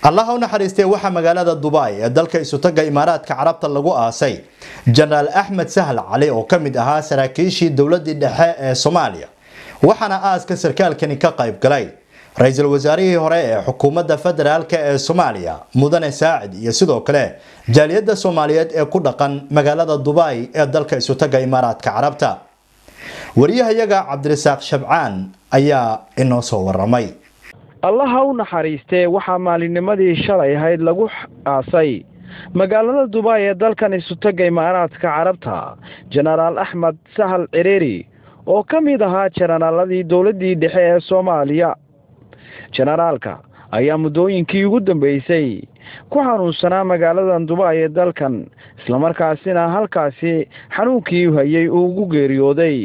allaha u naxariistay waxaa magaalada dubai ee dalka isutaga imaaraadka carabta lagu aasay jenaraal axmed sahal cali oo ka mid ahaa saraakiishii dowladii dhexe ee soomaaliya waxaana aaska sarkaalkani ka qayb galay ra-iisul wasaarihii hore ee xukuumadda federaalk ee soomaaliya mudane saacid iyo sidoo kale jaaliyadda soomaaliyeed ee ku dhaqan magaalada dubai ee dalka isutaga imaaraadka carabta wariyahayaga cabdirasaaq shabcaan ayaa inoo soo waramay allaha u naxariistee waxaa maalinnimadii shalay ahayd lagu aasay magaalada dubai ee dalkan isutaga imaaraadka carabta jenaraal axmed sahal cireeri oo ka mid ahaa jenaraaladii dowladdii dhexe ee soomaaliya jenaraalka ayaa muddooyinkii ugu dambeysay ku xanuunsanaa magaaladan dubai ee dalkan islamarkaasina halkaasi xanuunkii hayay uu ugu geeriyooday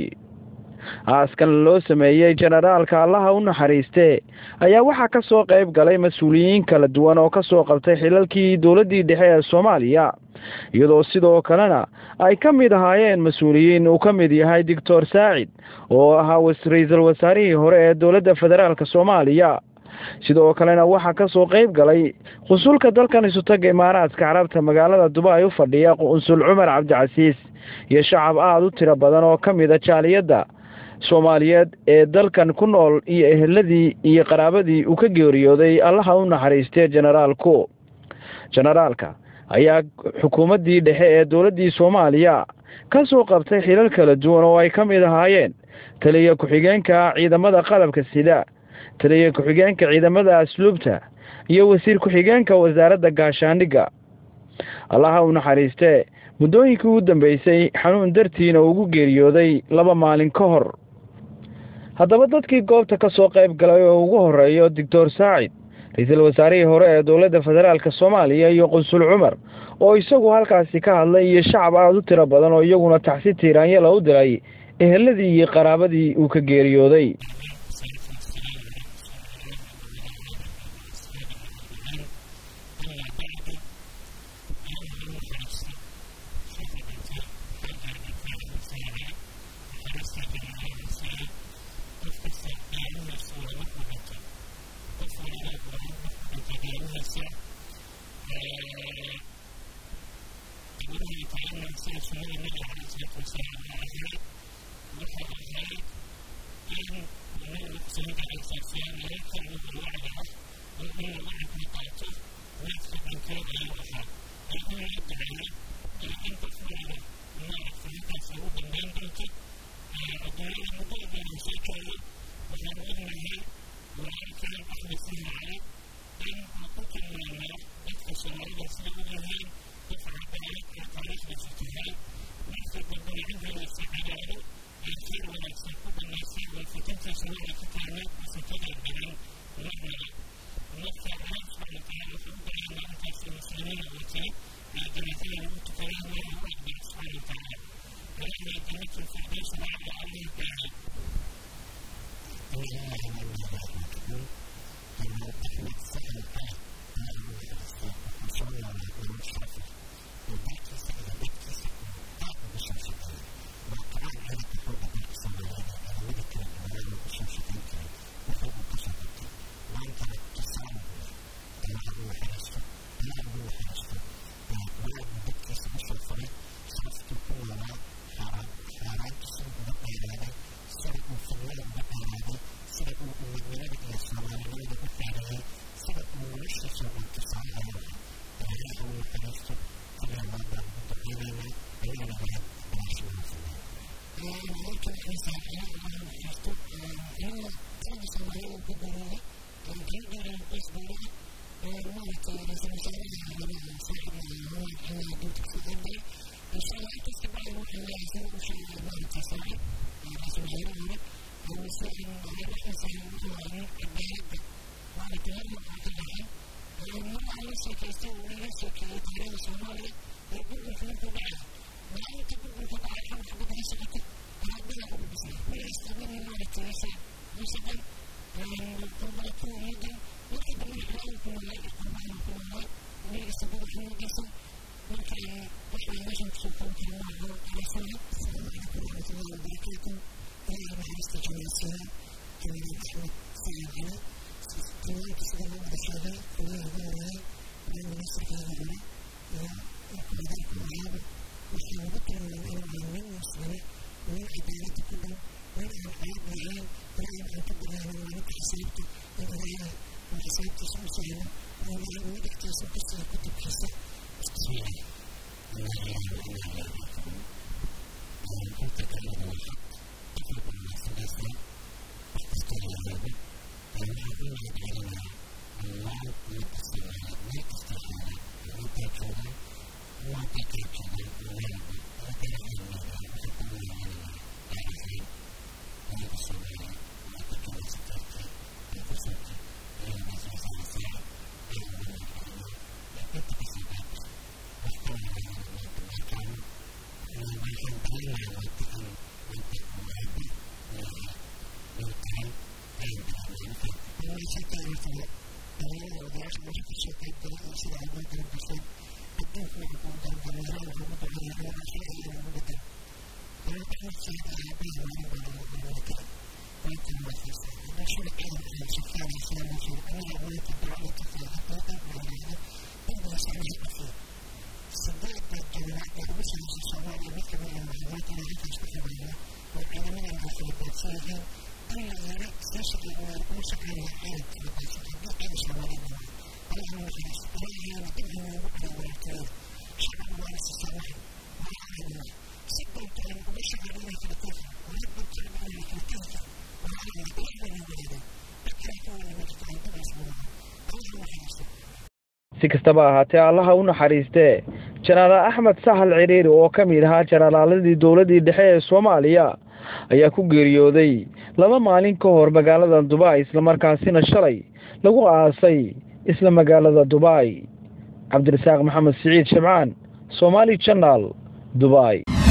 aaskan loo sameeyey jenaraalka allaha u naxariiste ayaa waxaa ka soo qayb galay mas-uuliyiin kala duwan oo ka soo qabtay xilalkii dowladdii dhexe ee soomaaliya iyadoo sidoo kalena ay ka mid ahaayeen mas-uuliyiin uu ka mid yahay doctor saacid oo ahaa ra-iisul wasaarihii hore ee dowladda federaalk soomaaliya sidoo kalena waxaa ka soo qayb galay qusulka dalkan isutaga imaaraadka carabta magaalada dubai u fadhiya qunsul cumar cabdicasiis iyo shacab aada u tiro badan oo ka mid a jaaliyadda soomaaliyeed ee dalkan ku nool iyo eheladii iyo qaraabadii uu ka geeriyooday allaha u naxariistee jenaraalku jenaraalka ayaa xukuumaddii dhexe ee dowladdii soomaaliya ka soo qabtay xilal kala duwan oo ay ka mid ahaayeen taliya ku-xigeenka ciidamada qalabka sida taliya ku-xigeenka ciidamada asluubta iyo wasiir ku-xigeenka wasaaradda gaashaandhigga allaha u naxariistee muddooyinkii ugu dambeysay xanuun dartiina ugu geeriyooday laba maalin ka hor haddaba dadkii goobta ka soo qayb galay oo ugu horeeyo doctor saacid ra-iisul wasaarihii hore ee dowladda federaalk soomaaliya iyo qunsul cumar oo isagu halkaasi ka hadlay iyo shacab aada u tiro badan oo iyaguna taxsi tiiraanyala u diray eheladii iyo qaraabadii uu ka geeriyooday Thank you. si kastaba ahaatee allaha u naxariistee jenaraal axmed sahal ciriiri oo ka mid ahaa jenaraaladii dowladdii dhexe ee soomaaliya ayaa ku geeriyooday laba maalin ka hor magaalada dubai islamarkaasina shalay lagu aasay isla magaalada dubai cabdirasaaq maxamed siciid shamcaan somaali janaal dubai